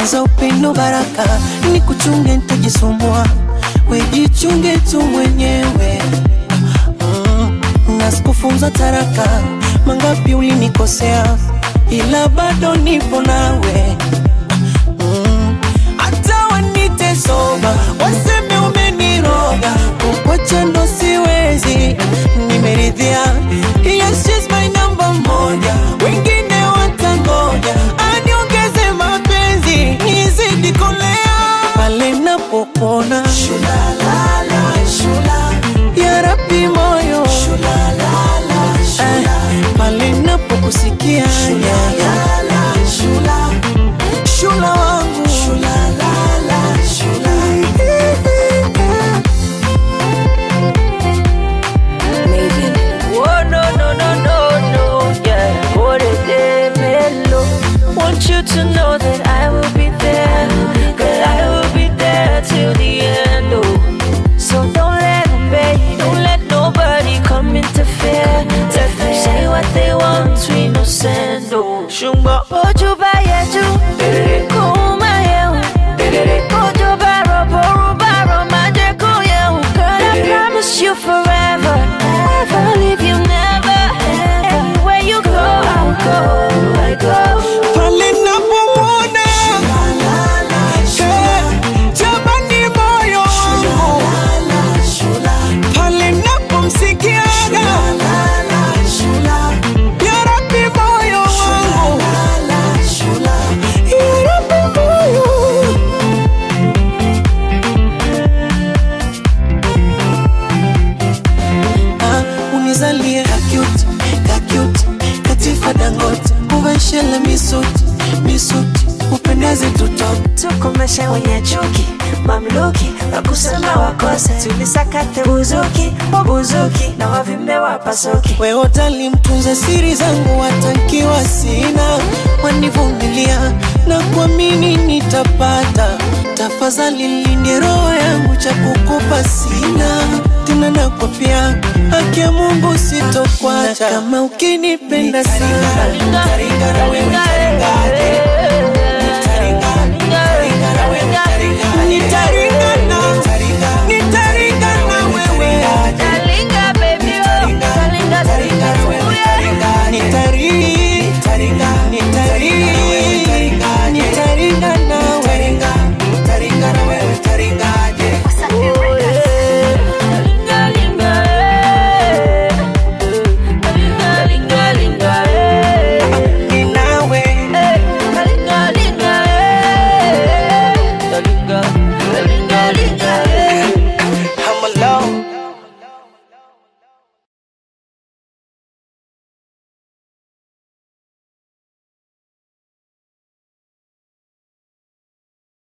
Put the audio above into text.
kwanza upendo baraka ni kuchunge nitajisumbua wejichunge tu mwenyewe mm, na sikufunza taraka mangapi ulinikosea ila bado nipo nawe mm, hata wanite soba waseme umeniroga kukwacha ndo siwezi nimeridhia yes, she's my number moja wengine watangoja aniongeze mapenzi nizidi kolea pale napopona ya rabi moyo Eh, pale napokusikia shula wangu Oh no no no no no, yeah. Por de mellow. Want you to know that I will be there, that I will be there till the end. Oh, so don't let them pay, don't let nobody come interfere. Let them say what they want, we no send. Oh, shumba ojo ba yeju, kuma yehu, ojo ba ro boru ba ro maje ko yehu. Girl, I promise you forever, never leave you, never. Anywhere you go, I'll go, I go. pale napomwona Eh, jamani moyo wangu pale napomsikiaga ya rabi moyo wangu ya rabi moyo Ah, unizalie kakut kakut katifa dangote uveshele misuti misuti upendeze tutoke tukomeshe wenye chuki mamluki wakusema wakose tulisakate buzuki wabuzuki na wavimbe wapasuki wewe utalimtunza siri zangu watankiwa sina wanivumilia na kuamini nitapata tafadhali linde roho yangu cha kukupa sina tena nakwapia haki ya mungu sitokwacha kama ukinipenda sana